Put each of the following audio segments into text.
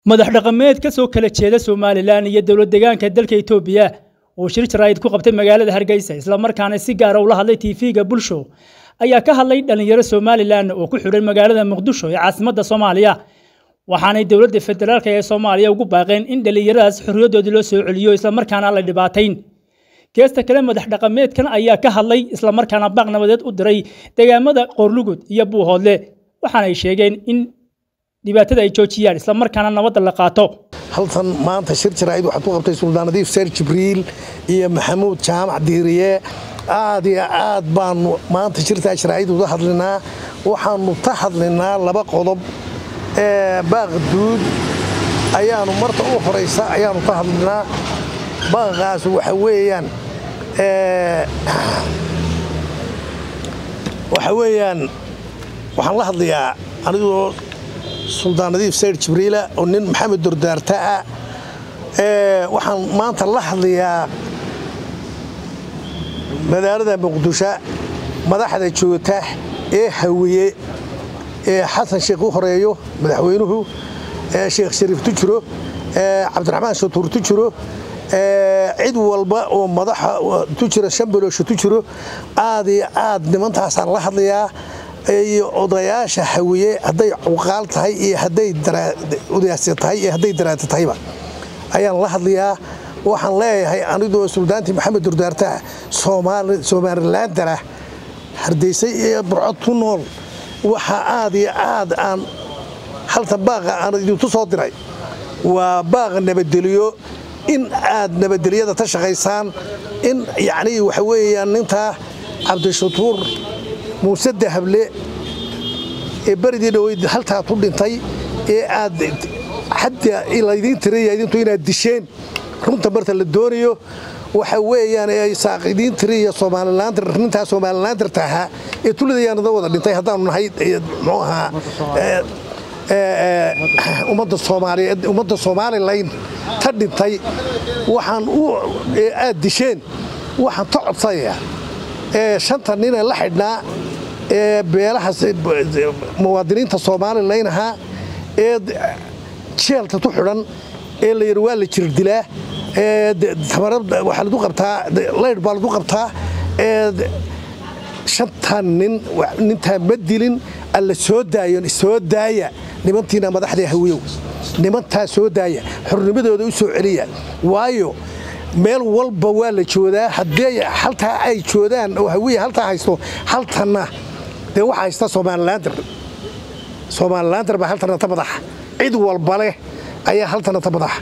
madax dhaqameed ka soo kala jeeda somalilan iyo dowlad deegaanka dalka etoobiya oo shir jaraa'id ku qabtay magaalada hargeysa islamarkaana si gaara ula hadlay tv-ga bulsho ayaa ka hadlay dhallinyaro somalilan oo ku xidhan magaalada muqdisho ee caasimadda soomaaliya waxaanay dowladda federaalk ee soomaaliya ugu baaqeen in dhallinyaradaas xorriyadoodii loo soo celiyo islamarkaana la dhibaatayn geesta kale madax dhaqameedkan ayaa ka hadlay islamarkaana baaq nabadeed u diray deegaamada qoorlugud iyo buuhoodle waxaanay sheegeen in dhibaatada ay joojiyaan islamarkaana nabadda la qaato haltan maanta shir jaraa'id waxaad ku qabtay suldaan nadiif seer jibriil iyo maxamuud jaamac diiriye aad iyo aad baanu maanta shirtaa jaraa'id uga hadlinaa waxaanu ka hadlinaa laba qodob ee baaqduud ayaanu marta u horaysa ayaanu ka hadlinaa baaqaas waxa weeyaan waxa weeyaan waxaan la hadlayaa anigoo suldaan nadiif sayr jibriila oo nin maxamed dordaarta ah waxaan maanta la hadlayaa magaalada muqdisho madaxda joogta ee hawiye ee xasan sheekh u horeeyo madaxweynuhu sheekh shariif tujiro cabdiraxmaan shatuur tujiro cid walba oo madaxa tujira shambalosho tujiro aad iyo aad nimantaasaan la hadlayaa iyo odayaasha hawiye hadday cuqaal tahay iyo hadday udaasi tahay iyo hadday daraata tahayba ayaan la hadlayaa waxaan leeyahay anigoo suldaantii maxamed durdaartaa somalilandara hardaysay iyo burcod ku nool waxa aad iyo aad aan halta baaqa aan idinku soo diray waa baaqa nabadgeliyo in aad nabadgelyada ka shaqaysaan in yacnii waxa weeyaan nintaa cabdishakuur muuse dahable ee beridii dhaweyd haltaa ku dhintay ee aad xadda laydiin tiraya idintu inaad disheen runta marta la doonayo waxa weeyaan ee saaqidiin tiriya soomalilaandir nintaa soomalilaandirta ahaa ee tuladayaanada wada dhintay haddaanu nahay muxuu ahaa ummadda soomaaliyeed ummadda somalilan ta dhintay waxaan u aad disheen waxaan ka codsanayaa ee shanta ninee la xidhnaa ee beelaha muwaadiniinta somalilan ahaa ee jeelka ku xidhan ee la yidhi waa la jirdilaa waxaa lagu qabtaa laydh baa lagu qabtaa shantan nin nintaa ma dilin alla soo daayon soo daaya nimantiina madaxda hawiyow nimantaa soo daaya xornimadooda u soo celiya waayo meel walba waa la joodaa haddii haltaa ay joodaan oo hawiya haltaa haysto haltanna dee waxa haysta somalilaandar somalilaandar baa haltana ta madaxa cid walba leh ayaa haltana ta madaxa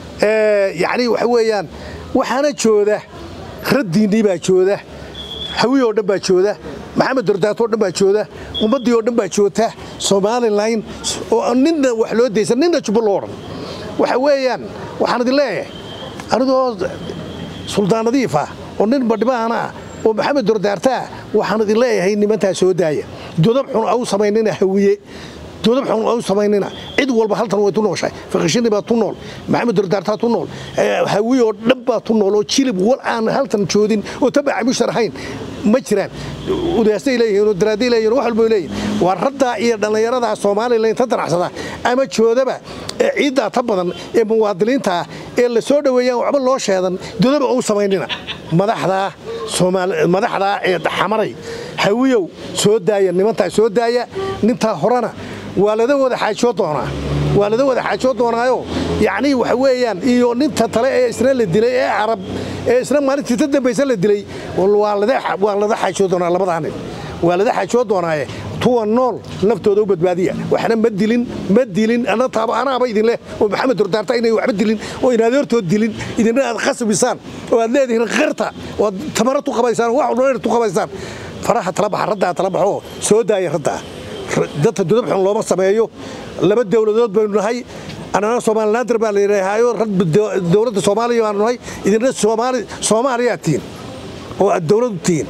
yacnii waxa weeyaan waxaana jooda raddiinnii baa jooda hawiy oo dhan baa jooda maxamed dordaato o dhan baa jooda ummaddii oo dhan baa joogta somalilan oo ninna wax loo daysan ninna jubbo loo odhan waxa weeyaan waxaan idin leeyahay anigoo suldaan nadiif ah oo nin badhibaana ah oo maxamed dordaartaa waxaan idin leeyahay nimantaa soo daaya dodab xun au samaynina hawiye dodab xun au samaynina cid walba haltan way tu nooshahay fakishini baa tu nool maxamed dordaartaa tu nool hawiye oo dhan baa tu nool oo jilib wal aan haltan joodin oo tabaca mushtar ahayn ma jiraan udaastay leeyihiin oo daraaday leeyihin wax walba leeyihin waa raddaa iyo dhallinyaradaa soomaalilan ta danacsada ama joodaba ee ciiddaa ta badan ee muwaadiniinta ah ee la soo dhoweeyaan waxba loo sheedan dodaba ou samaynina madaxdaa madaxdaa ee xamaray hawiyow soo daaya nimantaa soo daaya nintaa horena waa lada wada xaajoo doonaa waa lada wada xaajoo doonaayo yacnii waxa weeyaan iyo ninta tale ee isna la dilay ee carab ee isna maalintii ta dambaysa la dilay waa lada xaajoo doonaa labadaa nin waa lada xaajoo doonaaye tuwa nool naftooda u badbaadiya waxna ma dilin ma dilin anaaba idin leh oo maxamed dordaarta inay waxba dilin oo inadeertood dilin idinna aad khasbisaan oo aad leedihiin qirta oo aad tamara tu qabaysaan wax walba tu qabaysaan faraha tala baxa raddaa tala baxoo soo daaya raddaa dadka dudab xun looma sameeyo laba dowladood baynu nahay annana somalilaandar baa la yidhaahayo dowladda soomaaliya baanu nahay idinna soomaaliyaa tihiin oo aad dowladu tihiin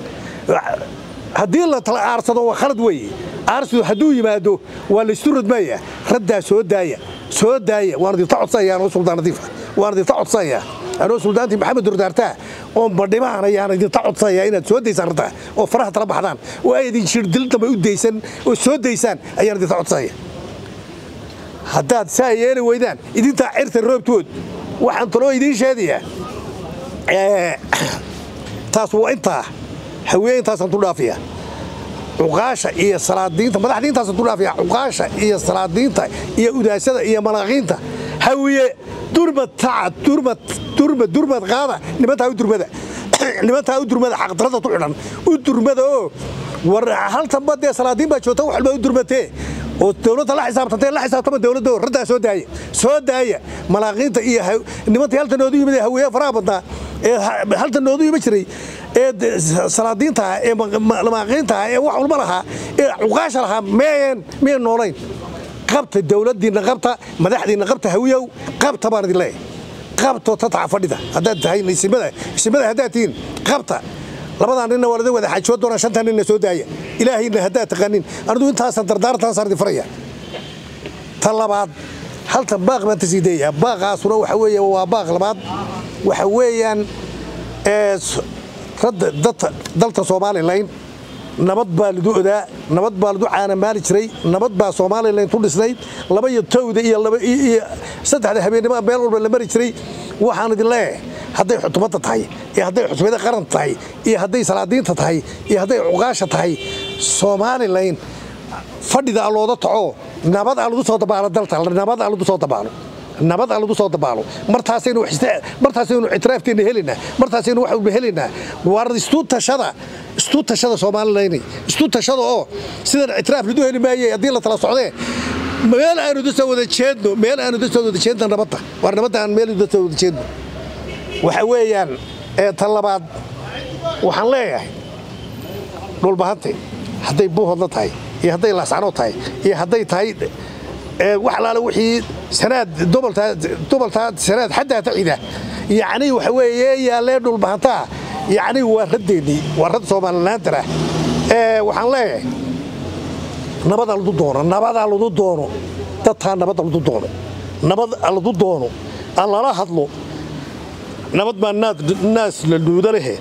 haddii la tala aarsado waa khalad weeye aarsidu hadduu yimaado waa laysu radmaya raddaa soo daaya soo daaya waan idinta codsanayaa anoo suldaan nadiifa waan idinta codsanayaa anoo suldaantii maxamed durdaartaa oo badhimaan ayaan idinta codsanayaa inaad soo daysaan raddaa oo faraha tala baxdaan oo ay idin shirdil dambe u daysan oo soo daysaan ayaan idinta codsanaya haddaad saa yeeli weydaan idintaa cirta roobtood waxaan taloo idiin sheegayaa taas waa intaa haweeye intaasaan tu dhaafiya cuqaasha iyo salaadiinta madaxdii intaasaan tu dhaafiya cuqaasha iyo salaadiinta iyo udaasada iyo malaaqiinta hawiye durmad tacad durmad durmad durmad qaada nimantaa u durmada nimantaa u durmada xaqdarada tu xidhan u durmada oo war haltanba dee salaadiin baa joogta wax walba u durmatee oo dowladda la xisaabtantay la xisaabtama dowladda raddaa soo daaya soo daaya malaaqiinta iyo nimantii halta noodu yimid ee haweeye faraha badnaa ee halta noodu yima jiray ee salaadiinta ah ee malaaqiinta ah ee wax walba lahaa ee cuqaasha lahaa meeyeen miyan noolayn qabta dowladdiinna qabta madaxdiinna qabta hawiyow qabta baan idin leeyahay qabto tataca fadhida haddaad tahay isimada isimada haddaad tihiin qabta labadaa ninna waa ladin wada xajood doonaa shantaa ninna soo daaya ilaahayna haddaad taqaanin anigu intaasan dardaarantaasaan idin faraya ta labaad halta baaq baan tasii dayayaa baaqaasuna waxa weeye waa baaq labaad waxa weeyaan dalta somalilan nabad baa ladu odaa nabad baa ladu caanamaali jiray nabad baa somalilan tu dhisnayd laba iyo towda iyo saddexda habeennimo meel walba la mari jiray waxaan idin leeyahay hadday xutumadda tahay iyo hadday xutubada qaran tahay iyo hadday salaadiinta tahay iyo hadday cuqaasha tahay somalilan fadhida allooda taco nabad alladu soo dabaalo dalta nabad alladu soo dabaalo nabad alladu soo dabaalo martaasaynu martaasaynu ictiraafkeenna helaynaa martaasaynu wax walba helaynaa waar istu tashada istu tashada somalilan istu tashada oo sidan ictiraaf ladu heli maaye haddii la tala socdee meel aanu dasoo wada jeedno meel aanu dasoo wada jeedno nabadda waar nabadda aan meel dasoo wada jeedno waxa weeyaan tan labaad waxaan leeyahay dhulbahante hadday buuhodla tahay iyo hadday laascanood tahay iyo hadday tahay wax alaale wixii sanaad doboltaa sanaad xaddaa tacida yacni waxa weeye yaallee dhulbahantaa yacni waa raddeennii waa rad soomalilaantara waxaan leeyahay nabada ladu doono nabadaa ladu doono dadtaa nabadda ladu doono nabad ladu doono aan lala hadlo nabad baa naas la dhuuda lehe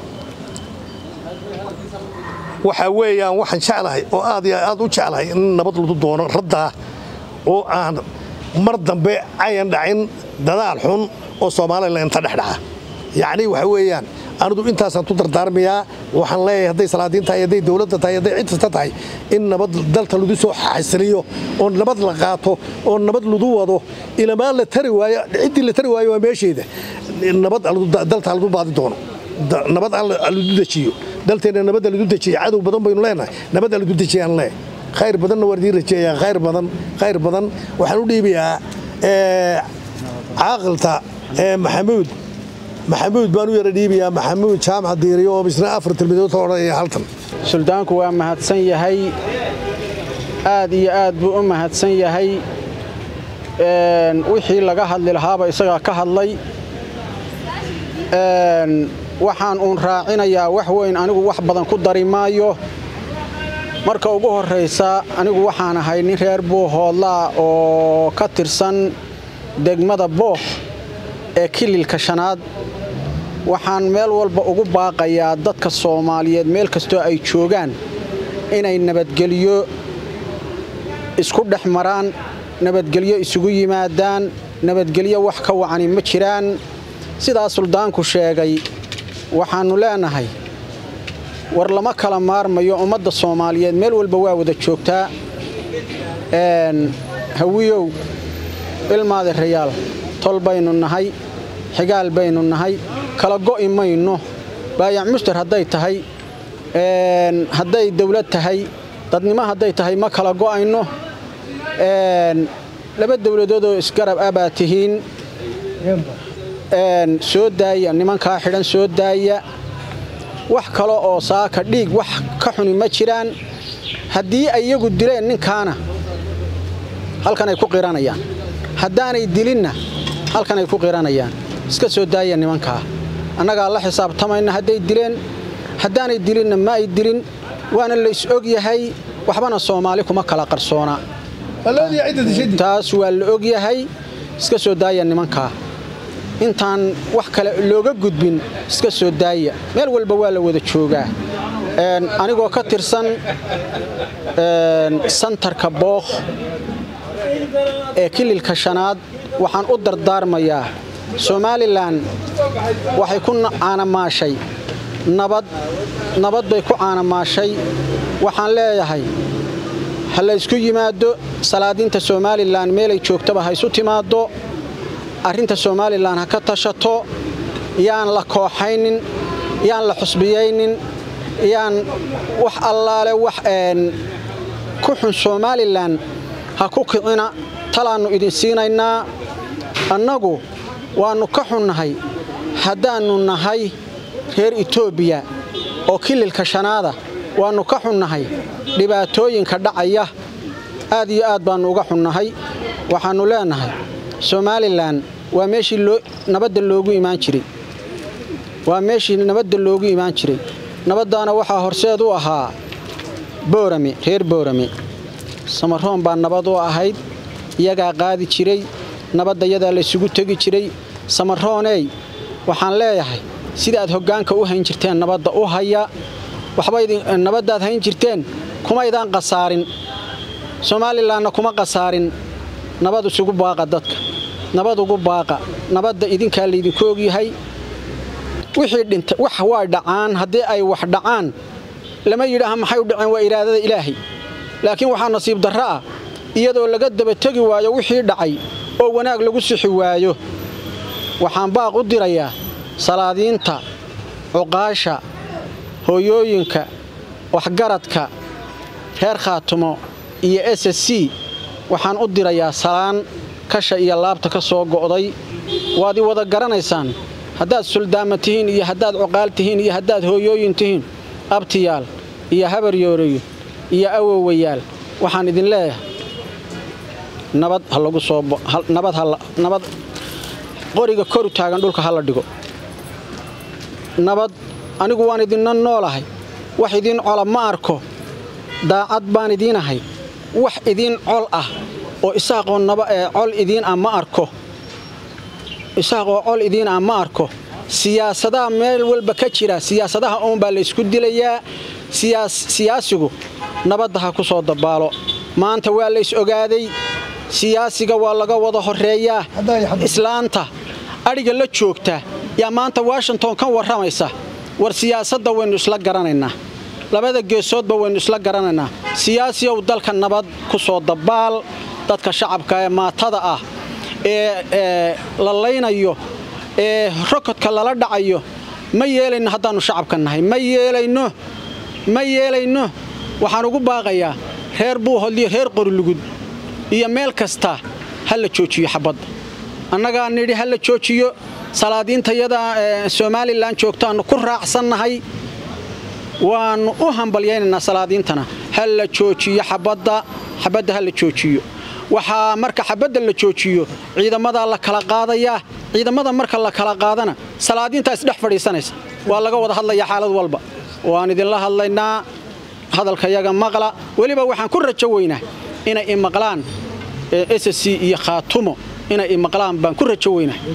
waxaa weeyaan waxaan jeclahay oo aad iyo aad u jeclahay in nabad ladu doono raddaa oo aan mar dambe ayan dhacin dadaal xun oo somalilan inta dhex dhaca yacni waxa weeyaan anidu intaasaan tu dardaarmayaa waxaan leeyahay hadday salaadiin tahay hadday dowladda tahay hadday cid kasta tahay in nabad dalka ladu soo xasiliyo oo nabad la qaato oo nabad ladu wado ilamaa la tari waayo ciddii la tari waayo waa meesheeda nabad dalta ladu baadi doono nabad ladu dejiyo dalteenna nabadda ladu dejiya cadow badan baynu leenahay nabadda ladu dejiyaan leeyahay khayr badanna waan idiin rajeeyaa khayr badan khayr badan waxaan u dhiibayaa caaqilta maxamuud maxamuud baan u yara dhiibayaa maxamuud jaamac diiriyo oo misna afar tilmidood ka odhanaya haltan suldaanku waa mahadsan yahay aad iyo aad buu u mahadsan yahay wixii laga hadli lahaaba isagaa ka hadlay waxaan uun raacinayaa wax weyn anigu wax badan ku dari maayo marka ugu horraysa anigu waxaan ahay nin reer buuhoodlaa oo ka tirsan degmada boox ee kililka shanaad waxaan meel walba ugu baaqayaa dadka soomaaliyeed meel kastoo ay joogaan inay nabadgelyo isku dhex maraan nabadgelyo isugu yimaadaan nabadgelyo wax ka wacani ma jiraan sidaa suldaanku sheegay waxaannu leenahay war lama kala maarmayo ummadda soomaaliyeed meel walba waa wada joogtaa hawiyow ilmaade rayaal tol baynu nahay xigaal baynu nahay kala go'i mayno baayac muster hadday tahay hadday dawlad tahay dadnimo hadday tahay ma kala go'ayno laba dawladoodoo isgarab ah baa tihiin soo daaya nimankaa xidhan soo daaya wax kale oo saaka dhiig wax ka xuni ma jiraan haddii ay iyagu dileen ninkaana halkanay ku qiranayaan haddaanay dilinna halkanay ku qiranayaan iska soo daaya nimankaa annagaa la xisaabtamayna hadday dileen haddaanay dilinna ma ay dilin waana lays og yahay waxbana soomaali kuma kala qarsoona taas waa la og yahay iska soo daaya nimankaa intaan wax kale looga gudbin iska soo daaya meel walba waa la wada joogaa anigoo ka tirsan santarka bookh ee kililka shanaad waxaan u dardaarmayaa somalilan waxay ku caanamaashay nabad nabad bay ku caanamaashay waxaan leeyahay ha la ysku yimaado salaadiinta somalilan meelay joogtaba ha isu timaaddo arrinta somalilan ha ka tashato yaan la kooxaynin yaan la xusbiyaynin yaan wax allaale wax ku xun somalilan ha ku kicina talaannu idin siinaynaa annagu waannu ka xunnahay haddaannu nahay reer etoobiya oo kililka shanaada waannu ka xunnahay dhibaatooyinka dhacaya aad iyo aad baannu uga xunnahay waxaannu leennahay somalilan waa meeshii nabadda loogu imaan jiray waa meeshii nabadda loogu imaan jiray nabaddaana waxaa horseed u ahaa boorame reer boorame samaroon baa nabad u ahayd iyagaa qaadi jiray nabadda yadaa laysugu tegi jiray samarooney waxaan leeyahay sida aad hoggaanka u hayn jirteen nabadda u haya waxbanabaddaad hayn jirteen kumaydaan qasaarin somalilanna kuma qasaarin nabad isugu baaqa dadka nabad ugu baaqa nabadda idinkaa laydinku ogyahay wixii dhinta wax waa dhacaan haddii ay wax dhacaan lama yidhaaha maxay u dhaceen waa iraadada ilaahay laakiin waxaa nasiib darro ah iyadoo laga daba tegi waayo wixii dhacay oo wanaag lagu sixi waayo waxaan baaq u dirayaa salaadiinta cuqaasha hooyooyinka waxgaradka reer khaatumo iyo s s c waxaan u dirayaa salaan kasha iyo laabta ka soo go'day waad i wada garanaysaan haddaad suldaama tihiin iyo haddaad cuqaal tihiin iyo haddaad hooyooyin tihiin abtiyaal iyo habaryoorayo iyo awowayaal waxaan idin leeyahay nabad ha lagu soo nabad qoriga koru taagan dhulka ha la dhigo nabad anigu waan idinna noolahay wax idiin cola ma arko daacad baan idiin ahay wax idiin col ah oo isaaqoo col idiin ah ma arko isaaqoo col idiin ah ma arko siyaasadaha meel walba ka jira siyaasadaha uunbaa la ysku dilayaa siyaasigu nabadda ha ku soo dabaalo maanta waa lays ogaaday siyaasiga waa laga wada horeeyaa islaanta adhiga la joogta yaa maanta washington ka warramaysa war siyaasadda waynu isla garanaynaa labada geesoodba waynu isla garanaynaa siyaasiyow dalka nabad ku soo dabaal dadka shacabka ee maatada ah ee la laynayo ee rokodka lala dhacayo ma yeelayno haddaannu shacabka nahay ma yeelayno ma yeelayno waxaan ugu baaqayaa reer buuhodliyo reer qorilugud iyo meel kasta ha la joojiyo xabadda annagaa nidhi ha la joojiyo salaadiintayada somalilan joogtaannu ku raacsannahay waannu u hambalyaynaynaa salaadiintana ha la joojiyo xabadda xabadda ha la joojiyo waxaa marka xabadda la joojiyo ciidamadaa la kala qaadayaa ciidamada marka la kala qaadana salaadiintaa isdhex fadhiisanaysa waa laga wada hadlayaa xaalad walba waan idinla hadlaynaa hadalkayaga maqla weliba waxaan ku rajo weynaa inay imaqlaan ss iyo khaatumo inay imaqlaan baan ku rajo weynaa